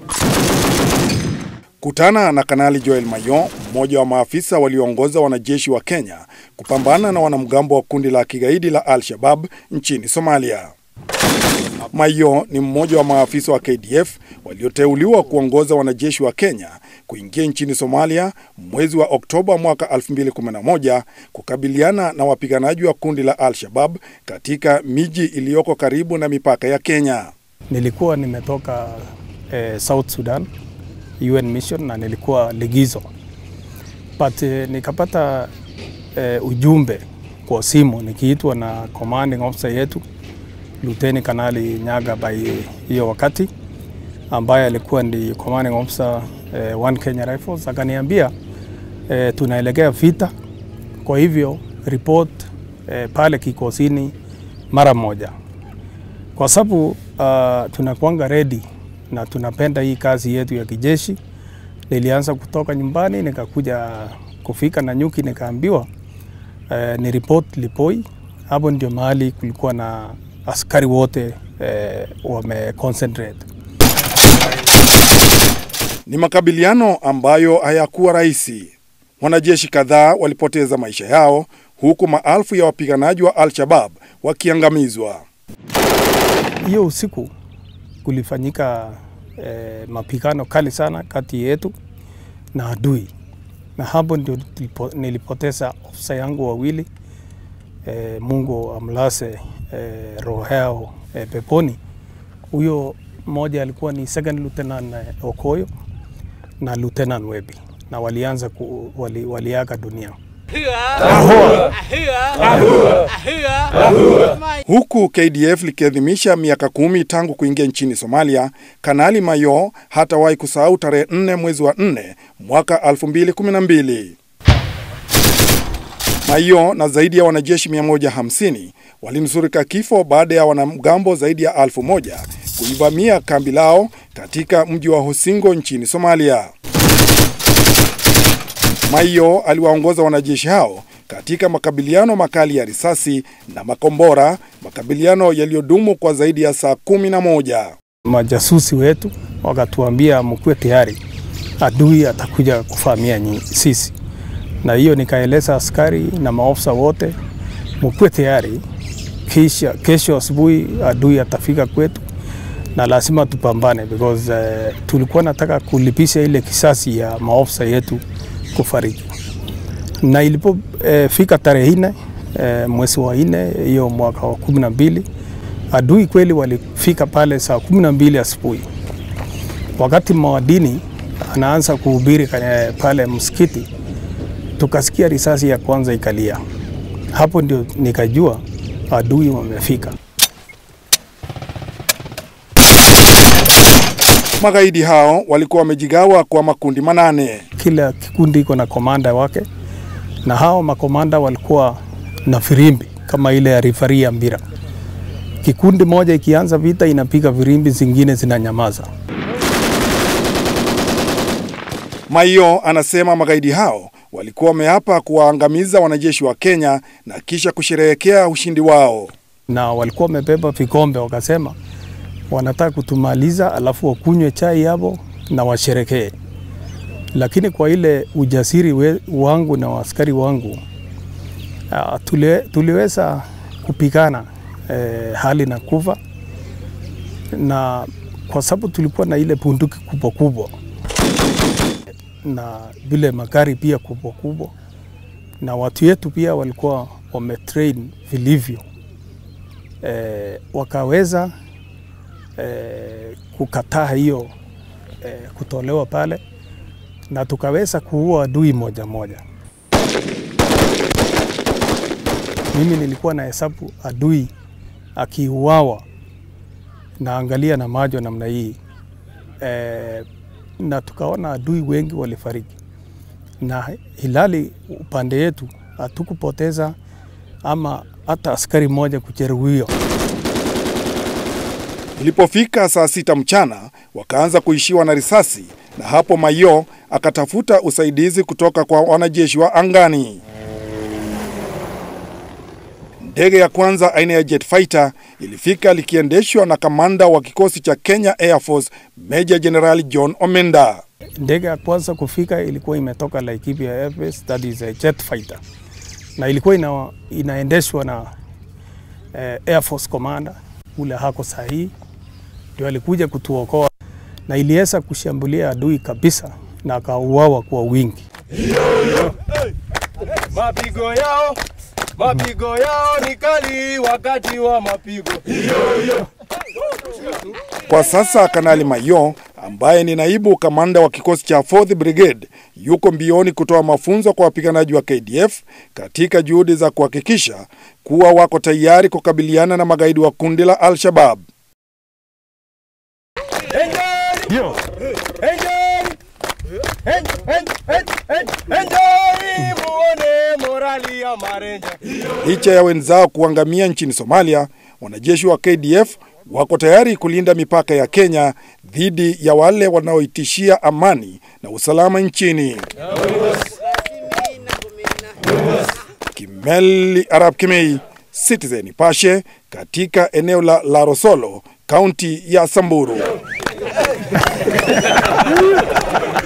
Kutana na Kanali Joel Mayo, mmoja wa maafisa walioongoza wanajeshi wa Kenya kupambana na wanamgambo wa kundi la kigaidi la Al-Shabab nchini Somalia. Mayo ni mmoja wa maafisa wa KDF walioteuliwa kuongoza wanajeshi wa Kenya kuingia nchini Somalia mwezi wa Oktoba mwaka 2011 kukabiliana na wapiganaji wa kundi la Al-Shabab katika miji iliyoko karibu na mipaka ya Kenya. Nilikuwa nimetoka eh, South Sudan UN mission na nilikuwa ligizo but eh, nikapata eh, ujumbe kwa simu nikiitwa na commanding officer yetu Luteni Kanali Nyaga by hiyo wakati ambaye alikuwa ndi commanding officer eh, One Kenya Rifles akaniambia eh, tunaelekea vita, kwa hivyo report eh, pale kikosini mara moja, kwa sababu uh, tunakuanga ready na tunapenda hii kazi yetu ya kijeshi. Nilianza kutoka nyumbani nikakuja kufika na nyuki, nikaambiwa eh, ni report Lipoi. Hapo ndio mahali kulikuwa na askari wote eh, wame concentrate. Ni makabiliano ambayo hayakuwa rahisi. Wanajeshi kadhaa walipoteza maisha yao huku maelfu ya wapiganaji wa Al-Shabab wakiangamizwa. Hiyo usiku kulifanyika eh, mapigano kali sana kati yetu na adui, na hapo ndio tulipo- nilipoteza ofisa yangu wawili eh, Mungu amlase eh, roho yao eh, peponi. Huyo mmoja alikuwa ni second lieutenant eh, Okoyo na lieutenant Webi, na walianza ku, wali, waliaga dunia. Huku KDF likiadhimisha miaka kumi tangu kuingia nchini Somalia, Kanali Mayo hatawahi kusahau tarehe 4 mwezi wa 4 mwaka 2012. Mayo na zaidi ya wanajeshi 150 walinusurika kifo baada ya wanamgambo zaidi ya elfu moja kuivamia kambi lao katika mji wa Hosingo nchini Somalia. Maio aliwaongoza wanajeshi hao katika makabiliano makali ya risasi na makombora, makabiliano yaliyodumu kwa zaidi ya saa kumi na moja. Majasusi wetu wakatuambia mkuwe tayari, adui atakuja kuvamia nyi- sisi, na hiyo nikaeleza askari na maofisa wote mkuwe tayari, kisha kesho asubuhi adui atafika kwetu na lazima tupambane because uh, tulikuwa nataka kulipisha ile kisasi ya maofisa yetu kufariki, na ilipofika eh, tarehe nne eh, mwezi wa nne hiyo mwaka wa kumi na mbili adui kweli walifika pale saa kumi na mbili asubuhi wakati mawadini anaanza kuhubiri kwenye pale msikiti, tukasikia risasi ya kwanza ikalia. Hapo ndio nikajua adui wamefika. Magaidi hao walikuwa wamejigawa kwa makundi manane. Kila kikundi iko na komanda wake, na hao makomanda walikuwa na firimbi kama ile ya rifari ya mpira. Kikundi moja ikianza vita inapiga firimbi, zingine zinanyamaza. Maio anasema magaidi hao walikuwa wameapa kuwaangamiza wanajeshi wa Kenya na kisha kusherehekea ushindi wao. na walikuwa wamebeba vikombe, wakasema wanataka kutumaliza, alafu wakunywe chai hapo na washerekee. Lakini kwa ile ujasiri we, wangu na askari wangu uh, tuli, tuliweza kupigana eh, hali na kufa, na kwa sababu tulikuwa na ile bunduki kubwa kubwa na vile magari pia kubwa kubwa, na watu yetu pia walikuwa wametrain vilivyo eh, wakaweza eh, kukataa hiyo eh, kutolewa pale na tukaweza kuua adui moja moja. Mimi nilikuwa na hesabu adui akiuawa, naangalia na macho namna hii eh, na tukaona adui wengi walifariki, na hilali upande yetu hatukupoteza ama hata askari mmoja kujeruhiwa. Ilipofika saa sita mchana wakaanza kuishiwa na risasi, na hapo Maio akatafuta usaidizi kutoka kwa wanajeshi wa angani. Ndege ya kwanza aina ya jet fighter ilifika likiendeshwa na kamanda wa kikosi cha Kenya Air Force Major General John Omenda. Ndege ya kwanza kufika ilikuwa imetoka Laikipia Air Base, that is a jet fighter, na ilikuwa ina, inaendeshwa na eh, Air Force commander ule hako sahihi, ndio alikuja kutuokoa na iliweza kushambulia adui kabisa na akauawa kwa wingi. Mapigo yao mapigo yao ni kali wakati wa mapigo. Kwa sasa Kanali Mayo ambaye ni naibu kamanda wa kikosi cha 4th Brigade yuko mbioni kutoa mafunzo kwa wapiganaji wa KDF katika juhudi za kuhakikisha kuwa wako tayari kukabiliana na magaidi wa kundi la Al-Shabaab. Enjoy! Enjoy! En- en- en- en- Enjoy! Muone morali ya marenja. Licha ya wenzao kuangamia nchini Somalia, wanajeshi wa KDF wako tayari kulinda mipaka ya Kenya dhidi ya wale wanaoitishia amani na usalama nchini. Kimeli Arab Kimei, Citizen Nipashe, katika eneo la Larosolo, kaunti ya Samburu.